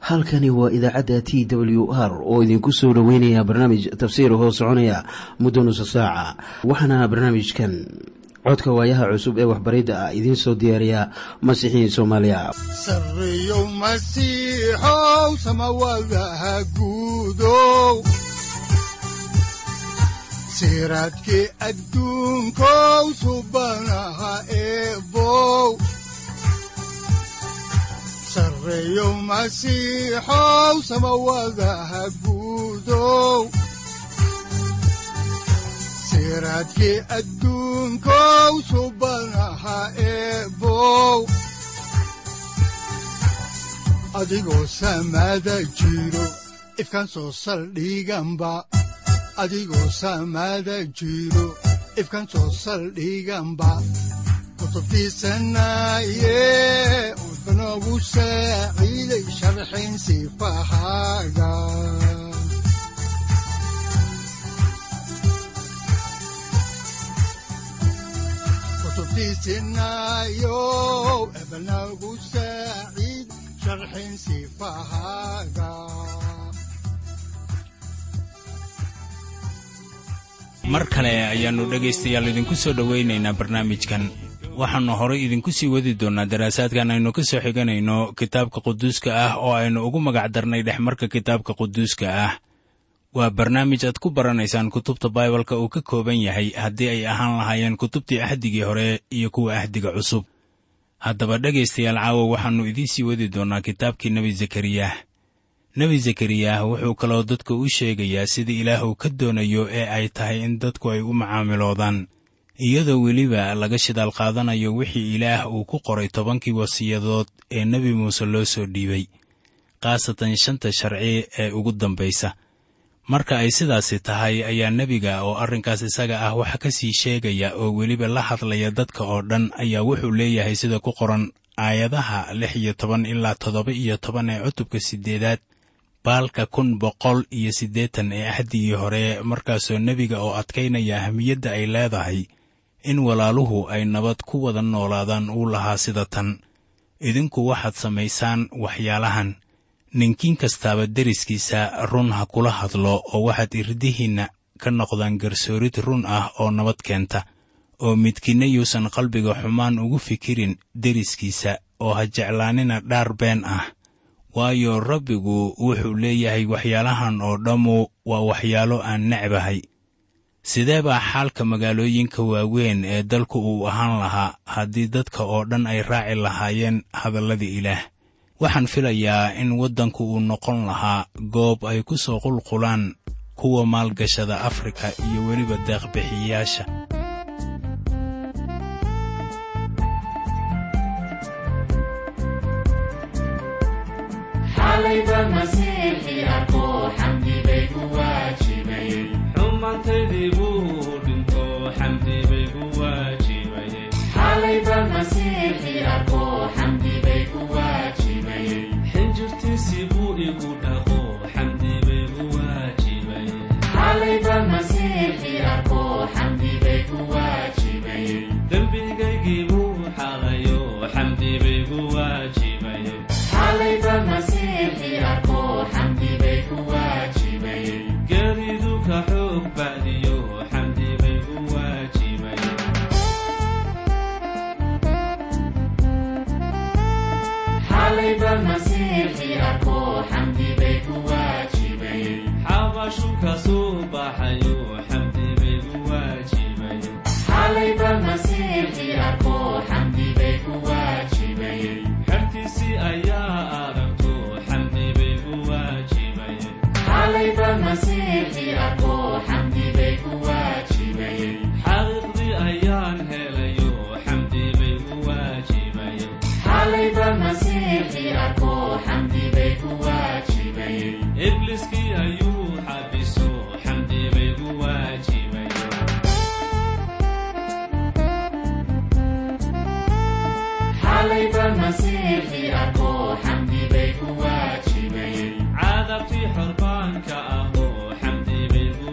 halkani waa idaacadda t w r oo idinku soo dhoweynaya barnaamij tafsiir hoo soconaya muddo nusa saaca waxaana barnaamijkan codka waayaha cusub ee waxbaridda ah idiin soo diyaariya masiixiin soomaaliya sareyow masiixow samawadaha guudow siraadkii adduunkow subanaha eebow sareyow masiixow samawadaha guudow siraadkii adduunkow subanaha eebow adigoo samada jiro ifkaan soo saldhiganba adigoo samada jiro ifkaan soo saldhiganba kutubtiisanaye udanogu saaciiday sharxin sifahaaga kutubtiisinayo ebanagu saaciid sharxin sifahaaga mar kale ayaannu dhegaystayaal idinku soo dhowaynaynaa barnaamijkan waxaannu horay idinku sii wadi doonnaa daraasaadkan aynu ka soo xiganayno kitaabka quduuska ah oo aynu ugu magac darnay dhexmarka kitaabka quduuska ah waa barnaamij aad ku baranaysaan kutubta baibalka uu ka kooban yahay haddii ay ahaan lahaayeen kutubtii ahdigii hore iyo kuwa ahdiga cusub haddaba dhegaystayaal caawa waxaannu idiin sii wadi doonnaa kitaabkii nebi zakariyah nebi zakariyah wuxuu kaloo dadka u sheegayaa sida ilaah uu ka doonayo ee ay tahay in dadku ay u macaamiloodaan iyadoo weliba laga shidaal qaadanayo wixii ilaah uu ku qoray tobankii wasiyadood ee nebi muuse loo soo dhiibay khaasatan shanta sharci ee ugu dambaysa marka ay sidaasi tahay ayaa nebiga oo arrinkaas isaga ah wax ka sii sheegaya oo weliba la hadlaya dadka oo dhan ayaa wuxuu leeyahay sida ku qoran aayadaha lix iyo toban ilaa toddoba iyo toban ee cutubka siddeedaad baalka kun boqol iyo siddeetan ee ahdigii hore markaasoo nebiga oo adkaynaya ahmiyadda ay leedahay in walaaluhu ay nabad ku wada noolaadaan uu lahaa sida tan idinku waxaad samaysaan waxyaalahan ninkiin kastaaba deriskiisa run ha kula hadlo oo waxaad irdihiinna ka noqdaan garsoorid run ah oo nabad keenta oo midkiinna yuusan qalbiga xumaan ugu fikirin deriskiisa oo ha jeclaanina dhaar been ah waayo rabbigu wuxuu leeyahay waxyaalahan oo dhammu waa waxyaalo aan necbahay sidee baa xaalka magaalooyinka waaweyn ee dalku uu ahaan lahaa haddii dadka oo dhan ay raaci lahaayeen hadalladii ilaah waxaan filayaa in waddanku uu noqon lahaa goob ay ku soo qulqulaan kuwa maalgashada afrika iyo weliba deeqbixiyayaasha xumaantaydii buu dhinto xamdi bay ku waajibayeen xinjirtiisii buu igu dhaqo xamdi bay ku waajibayeen dembigaygii buu xaqayo xamdi bay ku waajibayeen geeridu ka xoog bacdiyo xamdi bay ku waajibayeen xabashu ka soo baxayo xamdi bay ku waajibayeen xertiisii ayaa aragto xamdi bay ku waajibayeen xaqiiqdii ayaan helayo xamdi bay ku waajibayeen ibliskii ayuu xabiso xamdi bay ku waajibayeen cadabtii xorbaanka ahoo xamdi bay ku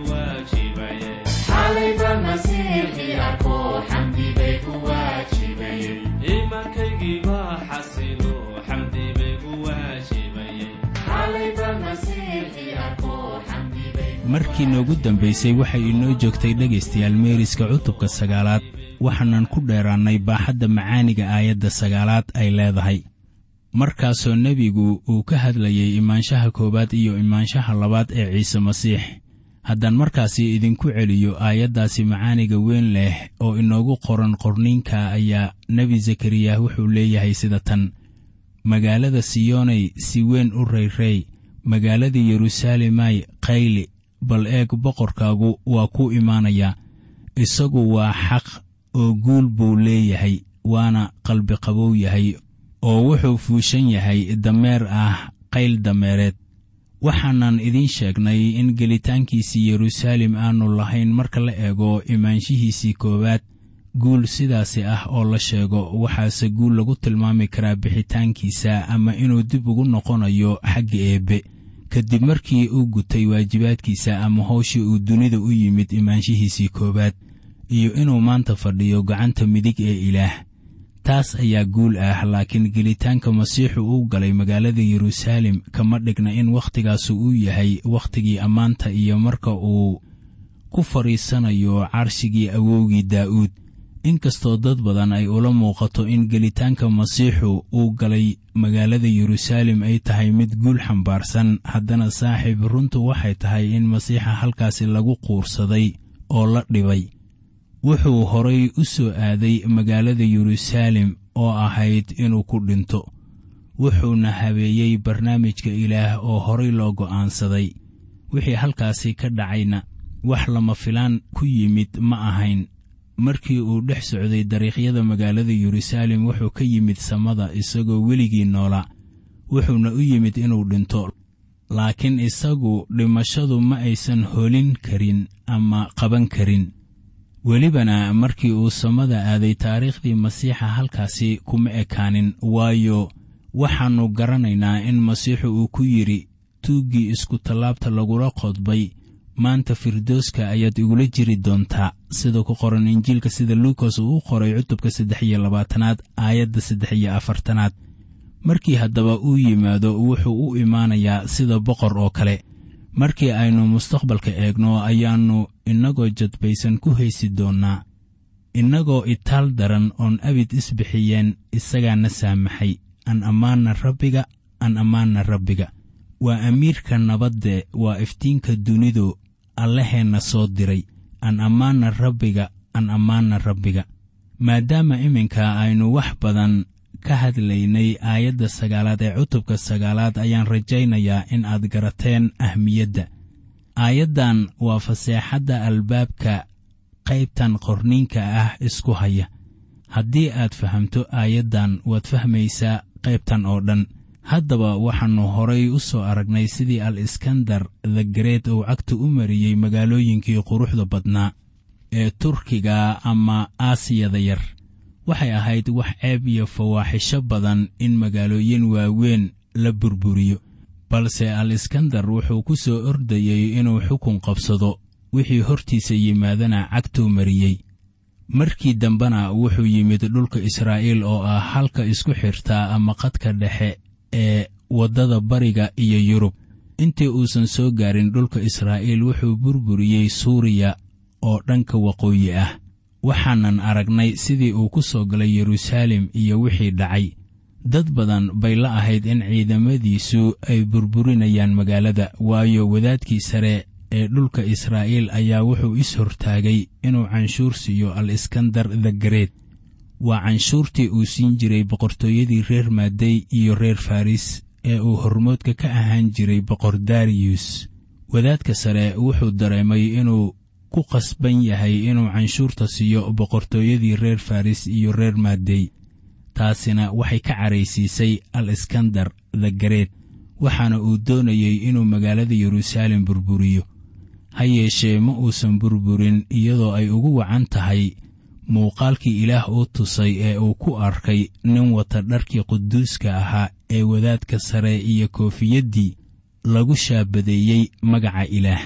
markii noogu dambaysay waxay inoo joogtay dhegaystayaal meeriska cutubka sagaalaad waxaanan ku dheeraannay baaxadda macaaniga aayadda sagaalaad ay leedahay markaasoo nebigu uu ka hadlayay imaanshaha koowaad iyo imaanshaha labaad ee ciise masiix haddaan markaasi idinku celiyo aayaddaasi macaaniga weyn leh oo inoogu qoran qorniinka ayaa nebi zakariyah wuxuu leeyahay sida tan magaalada siyoonay si weyn u rayrey magaalada yeruusaalemay qayli bal eeg boqorkaagu waa ku imaanayaa isagu waa xaq oo guul buu leeyahay waana qalbiqabow yahay oo wuxuu fuushan yahay dameer ah qayl dameereed waxaanan idiin sheegnay in gelitaankiisii yeruusaalem aanu lahayn marka la eego imaanshihiisii koowaad guul sidaasi ah oo la sheego waxaase guul lagu tilmaami karaa bixitaankiisa ama inuu dib ugu noqonayo xagga eebbe kadib markii uu gutay waajibaadkiisa ama howshii uu dunida u yimid imaanshihiisii koowaad iyo inuu maanta fadhiyo gacanta midig ee ilaah taas ayaa guul ah laakiin gelitaanka masiixu uu galay magaalada yeruusaalem kama dhigna in wakhtigaasu uu yahay wakhtigii ammaanta iyo marka uu ku fadhiisanayo carshigii awowgii daa'uud inkastoo dad badan ay ula muuqato in gelitaanka masiixu uu galay magaalada yeruusaalem ay tahay mid guul xambaarsan haddana saaxiib runtu waxay tahay in masiixa halkaasi lagu quursaday oo la dhibay wuxuu horay u soo aaday magaalada yeruusaalem oo ahayd inuu ku dhinto wuxuuna habeeyey barnaamijka ilaah oo horay loo go'aansaday wixii halkaasi ka dhacayna wax lama filaan ku yimid ma ahayn markii uu dhex socday dariiqyada magaalada yeruusaalem wuxuu ka yimid samada isagoo weligii noolaa wuxuuna u yimid inuu dhinto laakiin isagu dhimashadu ma aysan holin karin ama qaban karin welibana markii uu samada aaday taariikhdii masiixa halkaasi kuma ekaanin waayo waxaannu garanaynaa in masiixu uu ku yidhi tuuggii isku-tallaabta lagula qodbay maanta firdooska ayaad igula jiri doontaa sida ku qoran injiilka sida luukas uu u qoray cutubka saddex iyo labaatanaad aayadda saddex iyo afartanaad markii haddaba uu yimaado wuxuu u imaanayaa sida boqor oo kale markii aynu mustaqbalka eegno ayaannu innagoo jadbaysan ku haysi doonnaa innagoo itaal daran oon abid isbixiyeen isagaana saamaxay an ammaanna rabbiga an ammaanna rabbiga waa amiirka nabadde waa iftiinka dunidu allaheenna soo diray an ammaanna rabbiga an ammaanna rabbiga maadaama iminka aynu wax badan ka hadlaynay aayadda sagaalaad ee cutubka sagaalaad ayaan rajaynayaa in aad garateen ahmiyadda aayaddan waa faseexadda albaabka qaybtan qorniinka ah isku haya haddii aad fahamto aayaddan waad fahmaysaa qaybtan oo dhan haddaba waxaannu horay u soo aragnay sidii al iskandar the gareed uu cagta u mariyey magaalooyinkii quruxda badnaa ee turkiga ama aasiyada yar waxay ahayd wax ceeb iyo fawaaxisho badan in magaalooyin waaweyn la burburiyo balse al iskandar wuxuu ku soo ordayey inuu xukun qabsado wixii hortiisa yimaadana cagtuu mariyey markii dambena wuxuu yimid dhulka israa'iil oo ah halka isku xirtaa ama qadka dhexe ee waddada bariga iyo yurub intii uusan soo gaarin dhulka israa'iil wuxuu burburiyey suuriya oo dhanka waqooyi ah waxaanan aragnay sidii uu ku soo galay yeruusaalem iyo wixii dhacay dad badan bay la ahayd in ciidamadiisu ay burburinayaan magaalada waayo wadaadkii sare ee dhulka israa'iil ayaa wuxuu is hortaagay inuu canshuur siiyo al iskandar the gareed waa canshuurtii uu siin jiray boqortooyadii reer maadey iyo reer faris ee uu hormoodka ka ahaan jiray boqor dariyus wadaadka sare wuxuu dareemay inuu ku qasban yahay inuu canshuurta siiyo boqortooyadii reer faris iyo reer maadey taasina waxay ka caraysiisay al iskandar the gareed waxaana uu doonayey inuu magaalada yeruusaalem burburiyo ha yeeshee ma uusan burburin iyadoo ay ugu wacan tahay muuqaalkii ilaah uu tusay ee uu ku arkay nin wata dharkii quduuska ahaa ee wadaadka sare iyo koofiyaddii lagu shaabadeeyey magaca ilaah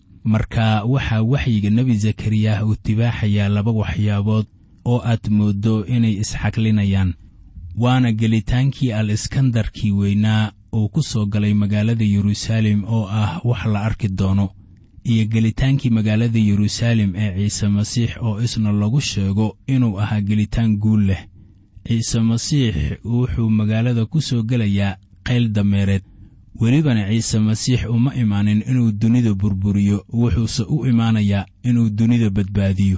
marka waxaa waxyiga nebi zakariyah uu tibaaxayaa laba waxyaabood oo aad mooddo inay isxaklinayaan waana gelitaankii al iskandarkii weynaa uu ku soo galay magaalada yeruusaalem oo ah wax la arki doono iyo gelitaankii magaalada yeruusaalem ee ciise masiix oo isna lagu sheego inuu ahaa gelitaan guul leh ciise masiix wuxuu magaalada ku soo gelayaa qayl dameereed welibana ciise masiix uma imaanin inuu dunida burburiyo wuxuuse u imaanayaa inuu dunida badbaadiyo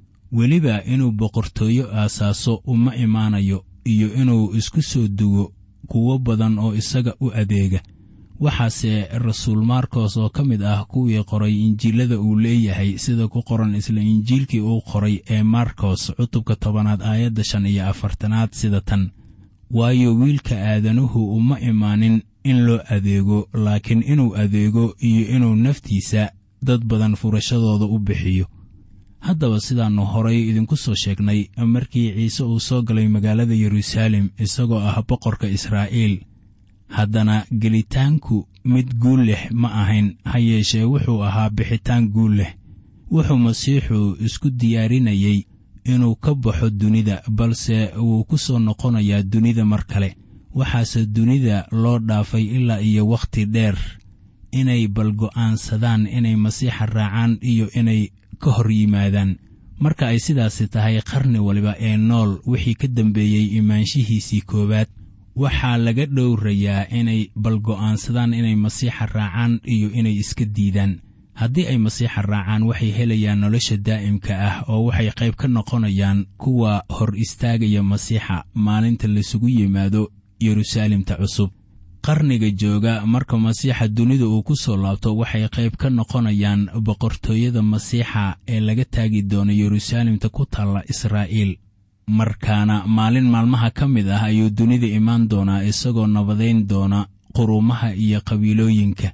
weliba inuu boqortooyo aasaaso uma imaanayo iyo inuu isku soo dugo kuwo badan oo isaga u adeega waxaase rasuul markos oo ka mid ah kuwii qoray injiilada uu leeyahay sida ku qoran isla injiilkii uu qoray ee markos cutubka tobanaad aayadda shan iyo afartanaad sida tan waayo wiilka aadanuhu uma imaanin in loo adeego laakiin inuu adeego iyo inuu naftiisa dad badan furashadooda u bixiyo haddaba sidaannu horay idinku soo sheegnay markii ciise uu soo galay magaalada yeruusaalem isagoo ah boqorka israa'iil haddana gelitaanku mid guul leh ma ahayn ha yeeshee wuxuu ahaa bixitaan guul leh wuxuu masiixu isku diyaarinayey inuu ka baxo dunida balse wuu ku soo noqonayaa dunida mar kale waxaase dunida loo dhaafay ilaa iyo wakhti dheer inay balgo'aansadaan inay masiixa raacaan iyo inay ka hor yimaadaan marka ay sidaasi tahay qarni waliba ee nool wixii ka dambeeyey imaanshihiisii koowaad waxaa laga dhowrayaa inay balgo'aansadaan inay masiixa raacaan iyo inay iska diidaan haddii ay masiixa raacaan waxay helayaan nolosha daa'imka ah oo waxay qayb ka noqonayaan kuwa hor istaagaya masiixa maalinta laisugu yimaado yeruusaalemta cusub qarniga jooga marka masiixa dunida uu ku soo laabto waxay qayb ka noqonayaan boqortooyada masiixa ee laga taagi doono yeruusaalemta ku taalla israa'iil markaana maalin maalmaha ka mid ah ayuu dunida imaan doonaa isagoo nabadayn doona quruumaha iyo qabiilooyinka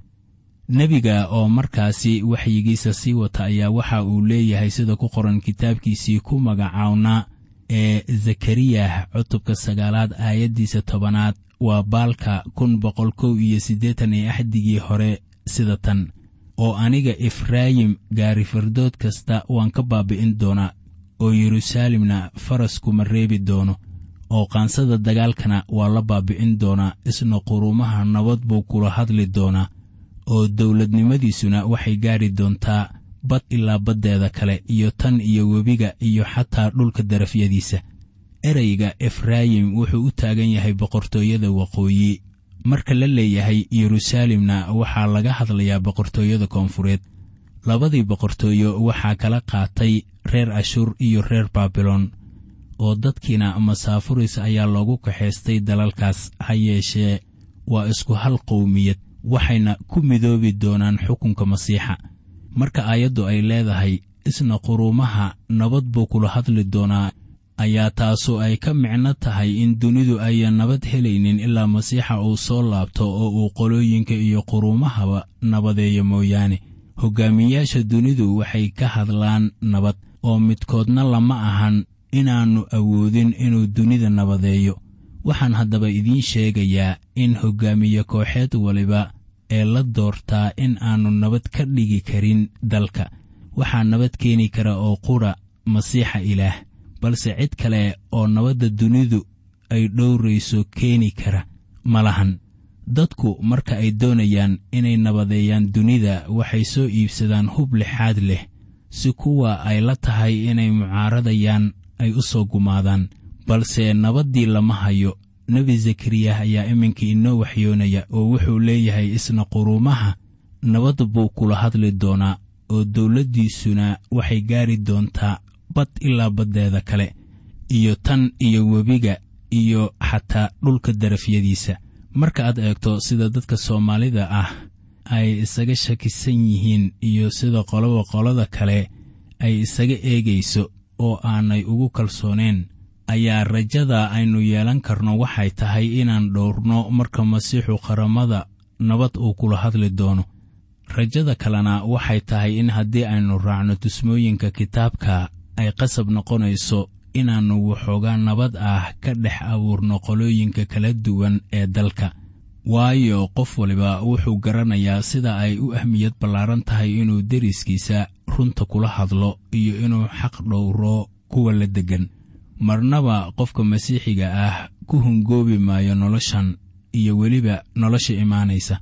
nebiga oo markaasi waxyigiisa sii wata ayaa waxa uu leeyahay sida ku qoran kitaabkiisii ku magacawnaa ee zakariyah cutubka sagaalaad aayaddiisa tobanaad waa baalka kun boqol kow iyo siddeetan iyo axdigii hore sida tan oo aniga efraayim gaari fardood kasta waan ka baabi'in doonaa oo yeruusaalemna faraskuma reebi doono oo qaansada dagaalkana waa la baabi'in doonaa isna quruumaha nabad buu kula hadli doonaa oo dawladnimadiisuna waxay gaari doontaa bad ilaa baddeeda kale iyo tan iyo webiga iyo xataa dhulka darafyadiisa ereyga efraayim wuxuu u taagan yahay boqortooyada waqooyi marka la leeyahay yeruusaalemna waxaa laga hadlayaa boqortooyada koonfureed labadii boqortooyo waxaa kala qaatay reer ashuur iyo reer baabilon oo dadkiina masaafuris ayaa loogu kaxaystay dalalkaas ha yeeshee waa isku hal qowmiyad waxayna ku midoobi doonaan xukunka masiixa marka aayaddu ay leedahay isna quruumaha nabad buu kula hadli doonaa ayaa taasu ay ka micno tahay in dunidu ayan nabad helaynin ilaa masiixa uu soo laabto oo uu qolooyinka iyo quruumahaba nabadeeyo mooyaane hoggaamiyayaasha dunidu waxay ka hadlaan nabad oo midkoodna lama ahan inaannu awoodin inuu dunida nabadeeyo waxaan haddaba idiin sheegayaa in hoggaamiye kooxeed waliba ee la doortaa in aannu nabad ka dhigi karin dalka waxaa nabad keeni kara oo qudha masiixa ilaah balse cid kale oo nabadda dunidu ay dhowrayso keeni kara ma lahan dadku marka ay doonayaan inay nabadeeyaan dunida waxay soo iibsadaan hub lixaad leh si kuwa ay la tahay inay mucaaradayaan ay u soo gumaadaan balse nabaddii lama hayo nebi zakariyah ayaa iminka inoo waxyoonaya oo wuxuu leeyahay isna quruumaha nabad buu kula hadli doonaa oo dawladdiisuna waxay gaari doontaa bad ilaa baddeeda kale iyo tan iyo webiga iyo xataa dhulka darafyadiisa marka aad eegto sida dadka soomaalida ah ay isaga shakisan yihiin iyo sida qoloba qolada kale ay isaga eegayso oo aanay ugu kalsooneen ayaa rajada aynu yeelan karno waxay tahay inaan dhowrno marka masiixu qaramada nabad uu kula hadli doono rajada kalena waxay tahay in haddii aynu raacno tusmooyinka kitaabka ay qasab noqonayso inaannu waxoogaa nabad ah ka dhex abuurno qolooyinka kala duwan ee dalka waayo qof waliba wuxuu garanayaa sida ay u ahmiyad ballaaran tahay inuu deriskiisa runta kula hadlo iyo inuu xaq dhowro kuwa la deggan marnaba qofka masiixiga ah ku hungoobi maayo noloshan iyo weliba nolosha imaanaysa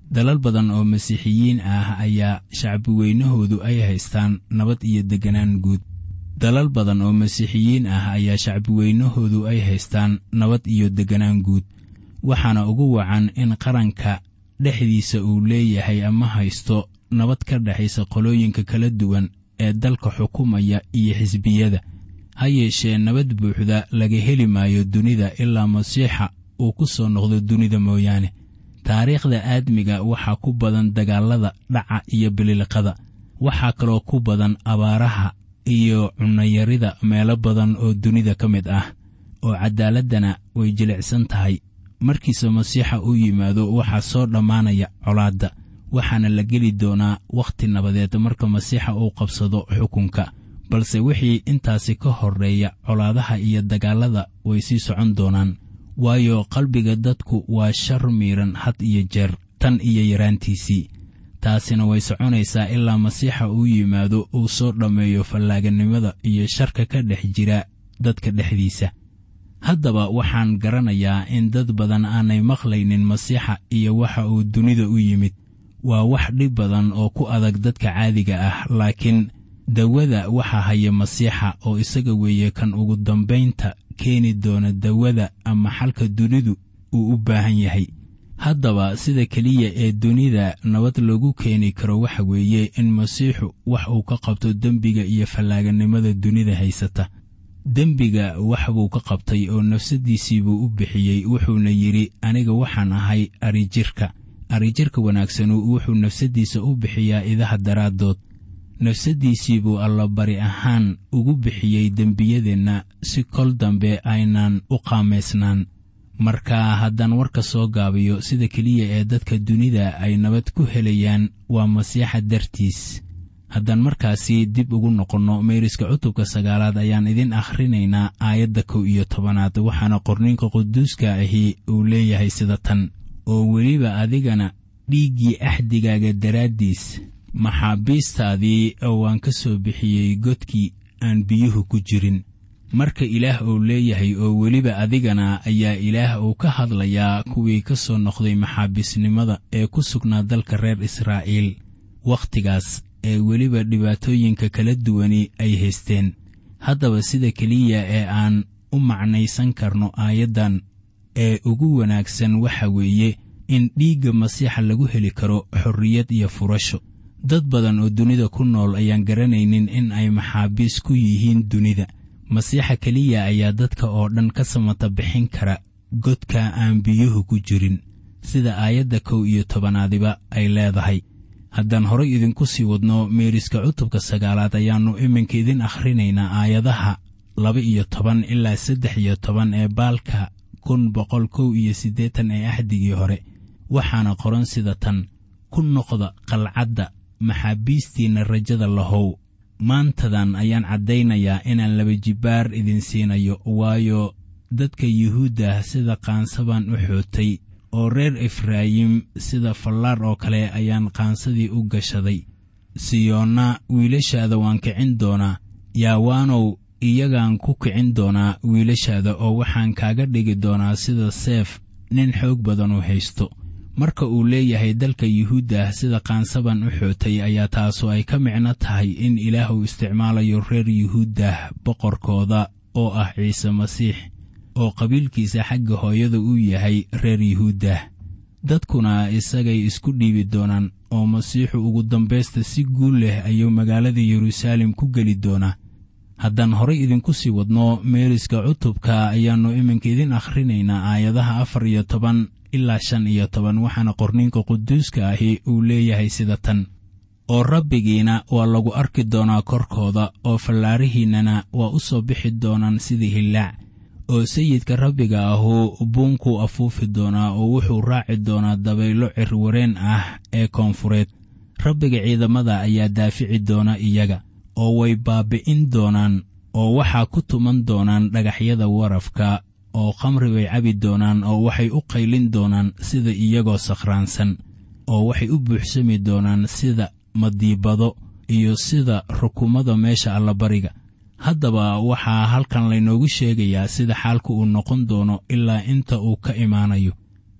dalal badan oo masiixiyiin ah ayaa shacbi weynahoodu ay haystaan nabad iyo degganaan guud dalal badan oo masiixiyiin ah ayaa shacbi weynahoodu ay haystaan nabad iyo degganaan guud waxaana ugu wacan in qaranka dhexdiisa uu leeyahay ama haysto nabad ka dhexaysa qolooyinka kala duwan ee dalka xukumaya iyo xisbiyada ha yeeshee nabad buuxda laga heli maayo dunida ilaa masiixa uu ku soo noqdo dunida mooyaane taariikhda aadmiga waxaa ku badan dagaallada dhaca iyo bililiqada waxaa kaloo ku badan abaaraha iyo cunnayarida meelo badan oo dunida ka mid ah oo caddaaladdana way jilicsan tahay markiise masiixa uu yimaado waxaa soo dhammaanaya colaadda waxaana la geli doonaa wakhti nabadeed marka masiixa uu qabsado xukunka balse wixii intaasi ka horreeya colaadaha iyo dagaallada way sii socon doonaan waayo qalbiga dadku waa shar miiran had iyo jeer tan iyo yaraantiisii taasina way soconaysaa ilaa masiixa uu yimaado uu soo dhammeeyo fallaaganimada iyo sharka ka dhex jira dadka dhexdiisa haddaba waxaan garanayaa in dad badan aanay maqlaynin masiixa iyo waxa uu dunida u yimid waa wax dhib badan oo ku adag dadka caadiga ah laakiin dawada waxaa haya masiixa oo isaga weeye kan ugu dambaynta keeni doona dawada ama xalka dunidu uu u baahan yahay haddaba sida keliya ee dunida nabad loogu keeni karo waxa weeye in masiixu wax uu ka qabto dembiga iyo fallaaganimada dunida haysata dembiga wax buu ka qabtay oo nafsaddiisii buu u bixiyey wuxuuna yidhi aniga waxaan ahay arijirka arijirka wanaagsanu wuxuu nafsaddiisa u bixiyaa idaha daraaddood nafsaddiisii buu allabari ahaan ugu bixiyey dembiyadeenna si kol dambe aynaan u qaamaysnaan marka haddaan warka soo gaabiyo sida keliya ee dadka dunida ay nabad ku helayaan waa masiixa dartiis haddaan markaasi dib ugu noqonno meeriska cutubka sagaalaad ayaan idin akhrinaynaa aayadda kow iyo tobanaad waxaana qorninka quduuska ahi uu leeyahay sida tan oo weliba adigana dhiiggii axdigaaga daraaddiis maxaabiistaadii waan ka soo bixiyey godkii aan biyuhu ku jirin marka ilaah uu leeyahay oo weliba adigana ayaa ilaah uu ka hadlayaa kuwii ka soo noqday maxaabiisnimada ee ku sugnaa dalka reer israa'iil wakhtigaas ee weliba dhibaatooyinka kala duwani ay haysteen haddaba sida keliya ee aan u macnaysan karno aayaddan ee ugu wanaagsan waxa weeye in dhiigga masiixa lagu heli karo xorriyad iyo furasho dad badan oo dunida ku nool ayaan garanaynin in ay maxaabiis ku yihiin dunida masiixa keliya ayaa dadka oo dhan ka samata bixin kara godka aan biyuhu ku jirin sida aayadda kow iyo tobanaadiba ay leedahay haddaan horay idinku sii wadno meeriska cutubka sagaalaad ayaannu iminka idin akhrinaynaa aayadaha laba iyo toban ilaa saddex iyo toban ee baalka kun boqol kow iyo siddeetan ee axdigii hore waxaana qoran sida tan ku noqda qalcadda maxaabiistiinna rajada lahow maantadan ayaan caddaynayaa inaan laba jibbaar idin siinayo waayo dadka yuhuudda sida qaansabaan u xootay oo reer efraayim sida fallaar oo kale ayaan qaansadii u gashaday siyoonna wiilashaada waan kicin doonaa yaawaanow iyagaan ku kicin doonaa wiilashaada oo waxaan kaaga dhigi doonaa sida seef nin xoog badan u haysto marka uu leeyahay dalka yuhuudda sida qaansaban u xootay ayaa taasu ay ka micno tahay in ilaah uu isticmaalayo reer yuhuuddah boqorkooda oo ah ciise masiix oo qabiilkiisa xagga hooyada uu yahay reer yuhuuddah dadkuna isagay isku dhiibi doonaan oo masiixu ugu dambaysta si guul leh ayuu magaalada yeruusaalem ku geli doonaa haddaan horay idinku sii wadno meeriska cutubka ayaannu iminka idin akhrinaynaa aayadaha afar iyo toban ilaa shan iyo toban waxaana qorninka quduuska ahi uu leeyahay sida tan oo rabbigiina waa lagu arki doonaa korkooda oo fallaarihiinnana waa u soo bixi doonaan sidii hillaac oo sayidka rabbiga ahu buunkuu afuufi doonaa oo wuxuu raaci doonaa dabaylo cirwareen ah ee koonfureed rabbiga ciidamada ayaa daafici doona iyaga oo way baabbi'in doonaan oo waxaa ku tuman doonaan dhagaxyada warafka oo khamri bay cabi doonaan oo waxay u qaylin doonaan sida iyagoo sakhraansan oo waxay u buuxsami doonaan sida madiibado iyo sida rukumada meesha allabariga haddaba waxaa halkan laynoogu sheegayaa sida xaalka uu noqon doono ilaa inta uu ka imaanayo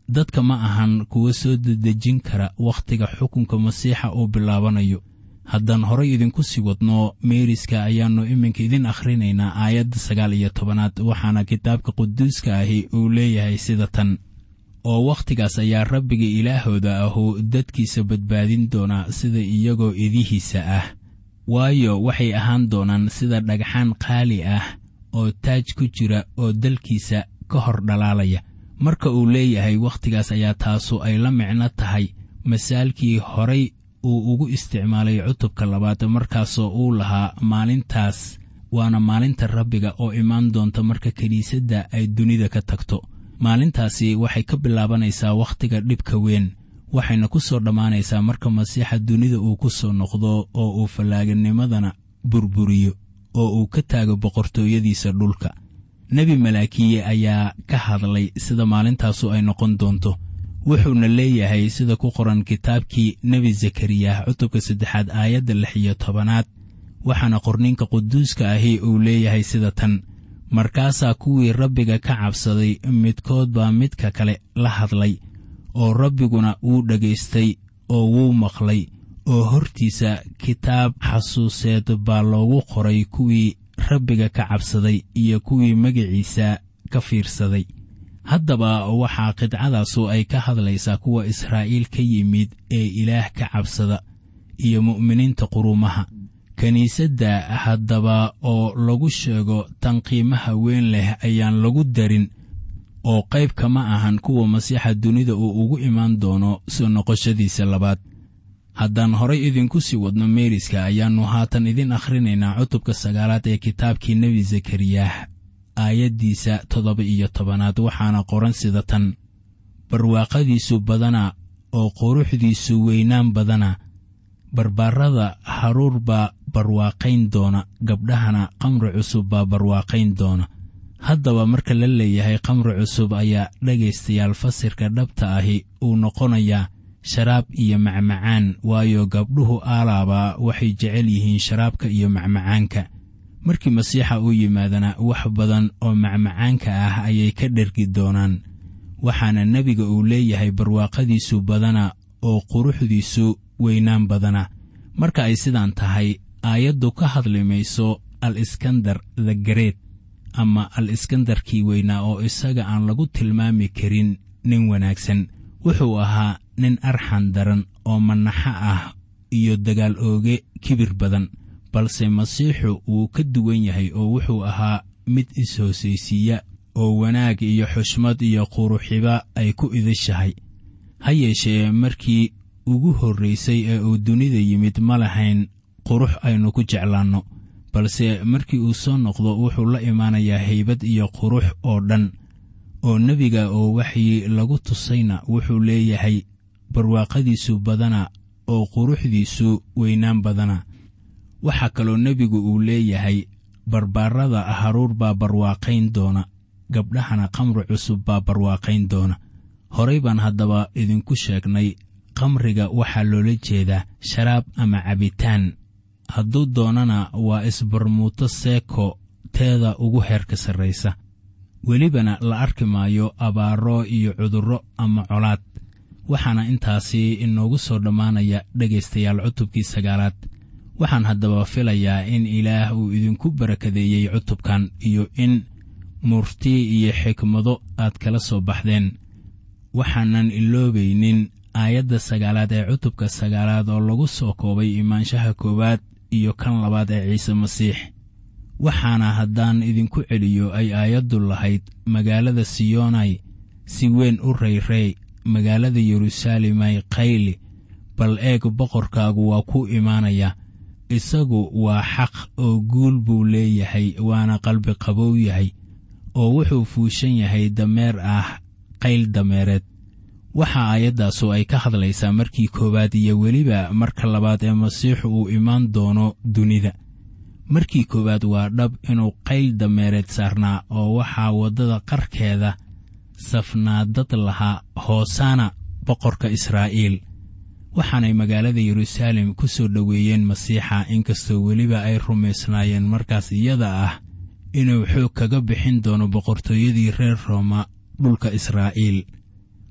dadka ma ahan kuwa soo dedejin kara wakhtiga xukunka masiixa uu bilaabanayo haddaan horay idinku sii wadno meeriska ayaannu iminka idin akhrinaynaa aayadda sagaal iyo tobanaad waxaana kitaabka quduuska ahi uu leeyahay sida tan oo wakhtigaas ayaa rabbiga ilaahooda ahu dadkiisa badbaadin doonaa sida iyagoo idihiisa ah waayo waxay ahaan doonaan sida dhagxaan qaali ah oo taaj ku jira oo dalkiisa ka hor dhalaalaya marka uu leeyahay wakhtigaas ayaa taasu ay la micno tahay masaalkii horay uu ugu isticmaalay cutubka labaad markaasoo uu lahaa maalintaas waana maalinta rabbiga oo imaan doonta marka kiniisadda ay dunida ka tagto maalintaasi waxay ka bilaabanaysaa wakhtiga dhibka weyn waxayna ku soo dhammaanaysaa marka masiixa dunida uu ku soo noqdo oo uu fallaaganimadana burburiyo oo uu ka taago boqortooyadiisa dhulka nebi malaakiye ayaa ka hadlay sida maalintaasu ay noqon doonto wuxuuna leeyahay sida ku qoran kitaabkii nebi zakariya cutubka saddexaad aayadda lix iyo tobanaad waxaana qorninka quduuska ahi uu leeyahay sida tan markaasaa kuwii rabbiga ka cabsaday midkood baa midka kale la hadlay oo rabbiguna wuu dhagaystay oo wuu maqlay oo hortiisa kitaab xasuuseed baa loogu qoray kuwii rabbiga ka cabsaday iyo kuwii magiciisa ka fiirsaday haddaba waxaa qidcadaasu ay ka hadlaysaa kuwa israa'iil ka yimid ee ilaah ka cabsada iyo mu'miniinta quruumaha kiniisadda haddaba oo lagu sheego tan qiimaha weyn leh ayaan lagu darin oo qayb kama ahan kuwa masiixa dunida uu ugu imaan doono soo noqoshadiisa labaad haddaan horay idinku sii wadno meeriska ayaannu haatan idin akhrinaynaa cutubka sagaalaad ee kitaabkii nebi zakariyah aayaddiisa toddoba iyo tobanaad waxaana qoran sida tan barwaaqadiisu badana oo quruxdiisu weynaan badana barbaarada haruur baa barwaaqayn doona gabdhahana qamri cusub baa barwaaqayn doona haddaba marka la leeyahay qamri cusub ayaa dhegaystayaal fasirka dhabta ahi uu noqonayaa sharaab iyo macmacaan waayo gabdhuhu aalaaba waxay jecel yihiin sharaabka iyo macmacaanka markii masiixa uu yimaadana wax badan oo macmacaanka ah ayay ka dhergi doonaan waxaana nebiga uu leeyahay barwaaqadiisu badana oo quruxdiisu weynaan badana marka ay sidaan tahay aayaddu ka hadli mayso al iskandar the gareed ama al iskandarkii weynaa oo isaga aan lagu tilmaami karin nin wanaagsan wuxuu ahaa nin arxan daran oo manaxo ah iyo dagaal ooge kibir badan balse masiixu wuu ka duwan yahay oo wuxuu ahaa mid is-hoosaysiiya oo wanaag iyo xushmad iyo quruxiba ay ku idishahay ha yeeshee markii ugu horraysay ee uu dunida yimid ma lahayn qurux aynu ku jeclaanno balse markii uu soo noqdo wuxuu la imaanayaa haybad iyo qurux oo dhan oo nebiga oo waxii lagu tusayna wuxuu leeyahay barwaaqadiisu badana oo quruxdiisu weynaan badana waxaa kaloo nebigu uu leeyahay barbaarada haruur baa barwaaqayn doona gabdhahana qamri cusub baa barwaaqayn doona horay baan haddaba idinku sheegnay qamriga waxaa loola jeedaa sharaab ama cabitaan hadduu doonana waa isbarmuuto seeko teeda ugu heerka sarraysa welibana la arki maayo abaaro iyo cudurro ama colaad waxaana intaasi inoogu soo dhammaanaya dhegaystayaal cutubkii sagaalaad waxaan haddaba filayaa in ilaah uu idinku barakadeeyey cutubkan iyo in murti iyo xikmado aad kala soo baxdeen waxaanan iloobaynin aayadda sagaalaad ee cutubka sagaalaad oo lagu soo koobay imaanshaha koowaad iyo kan labaad ee ciise masiix waxaana haddaan idinku celiyo ay aayaddu lahayd magaalada siyonai si weyn u rayrey magaalada yeruusaalemay qayli bal eeg boqorkaagu waa ku imaanaya isagu waa xaq oo guul buu leeyahay waana qalbi qabow yahay oo wuxuu fuushan yahay dameer ah qayl dameereed waxa aayaddaasu ay ka hadlaysaa markii koowaad iyo weliba marka labaad ee masiixu uu imaan doono dunida markii koowaad waa dhab inuu qayl dameereed saarnaa oo waxaa waddada qarkeeda safnaadad lahaa hoosaana boqorka israa'iil waxaanay magaalada yeruusaalem ku soo dhoweeyeen masiixa inkastoo weliba ay rumaysnaayeen markaas iyada ah inuu xoog kaga bixin doono boqortooyadii reer rooma dhulka israa'iil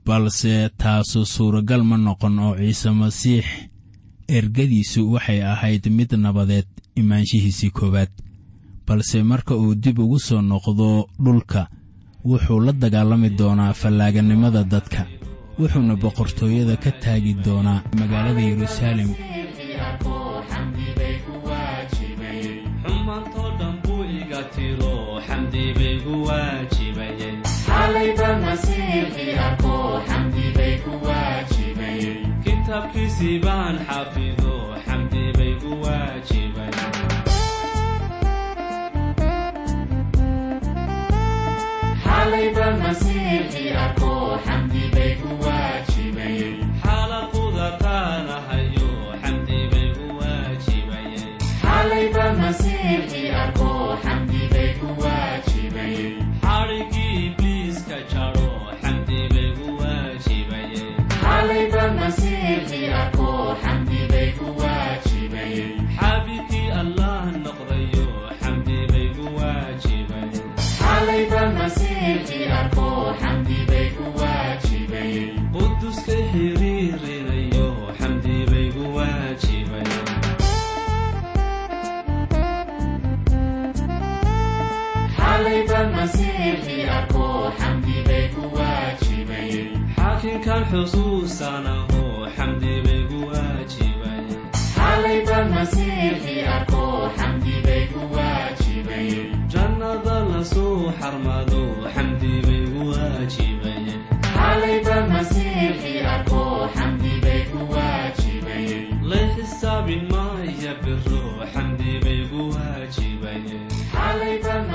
balse taasu suuragal ma noqon oo ciise masiix ergadiisu waxay ahayd mid nabadeed imaanshihiisii koowaad balse marka uu dib ugu soo noqdo dhulka wuxuu la dagaalami doonaa fallaaganimada dadka wuxuuna boqortooyada ka taagi doonaa magaalada yeruusaalem xumaantoo dhan buu iga tiro xamdi bay gu waajibayey kitaabkiisii baan xafido xamdi bay gu waajibayey xaalaquda qaanahayo xamdi bay gu waajibayey xadhigii ibliiska jaro xamdi bay gu waajibayey xaabikii allah noqdayo xamdi bay gu waajibayey quduska xiriirinayo xamdi bay gu waajibayey xaakinkan xusuusanaho xamdi bay gu waajibayey jannada lasoo xarmado xamdi bay gu waajibayey lay xisaabin maaya biro xamdi bay gu waajibayey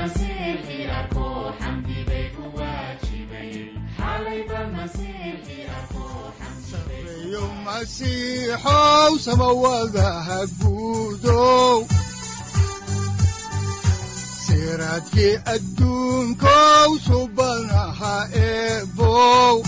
sareeyo masiixow samawadaha guudow siraadkii adduunkow subanaha eebow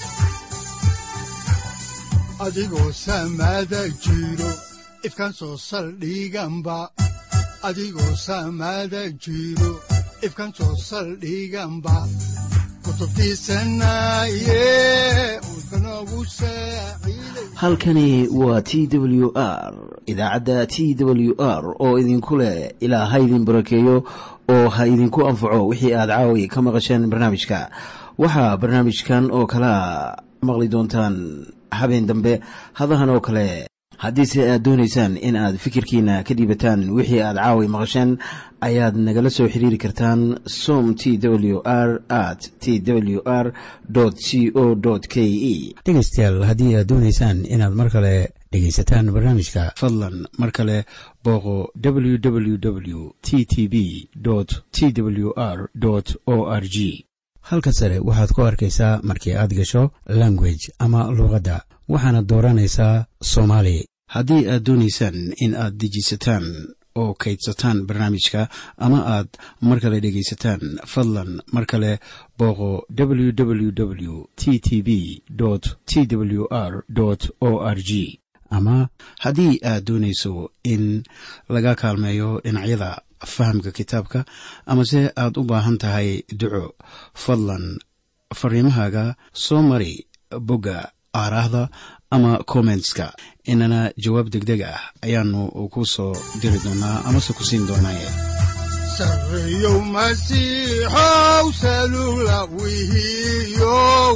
adigoo samada jiro ifkan soo saldhiganba adigoo samada jiro ifkan soo saldhiganba kutubtiisanaye udbanogu saaciiday halkani waa t w r idaacadda t w r oo idinku leh ilaa ha idin barakeeyo oo ha idinku anfaco wixii aad caawi ka maqasheen barnaamijka waxaa barnaamijkan oo kalea maqli doontaan habeen dambe hadahan oo kale haddiise aad doonaysaan in aad fikirkiina ka dhiibataan wixii aad caawi maqasheen ayaad nagala soo xiriiri kartaan som t w r at t w r c o k e dhegaystayaal haddii aad doonaysaan inaad mar kale dhegaysataan barnaamijka fadlan mar kale booqo www t t b t w r o r g halka sare waxaad ku arkaysaa markii aad gasho language ama luuqadda waxaana dooranaysaa soomaali haddii aad doonaysaan in aad dejisataan oo kaydsataan barnaamijka ama aad mar kale dhegaysataan fadlan mar kale booqo www t t b t w r o r g ama haddii aad doonayso in laga kaalmeeyo dhinacyada fahamka kitaabka amase aad u baahan tahay duco fadlan fariimahaaga soo mari bogga aaraahda ama kommentska inana jawaab degdeg ah ayaanu ku soo diri doonaa amase ku siin doonaaye sareeyow masiixow salula wihiyow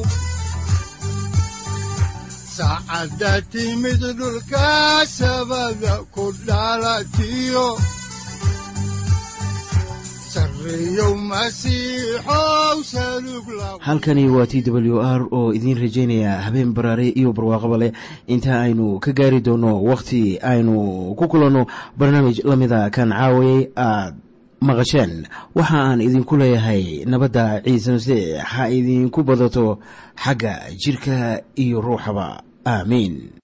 saacadda timid dhulka sabada ku dhalatiyo sareeyow masiixow salug la halkani waa t w r oo idiin rajaynaya habeen baraare iyo barwaaqaba leh inta aynu ka gaari doono wakhti aynu ku kulanno barnaamij la mida kan caawayay aad maqasheen waxa aan idinku leeyahay nabadda ciise masiix ha idinku badato xagga jidhka iyo ruuxaba aamiin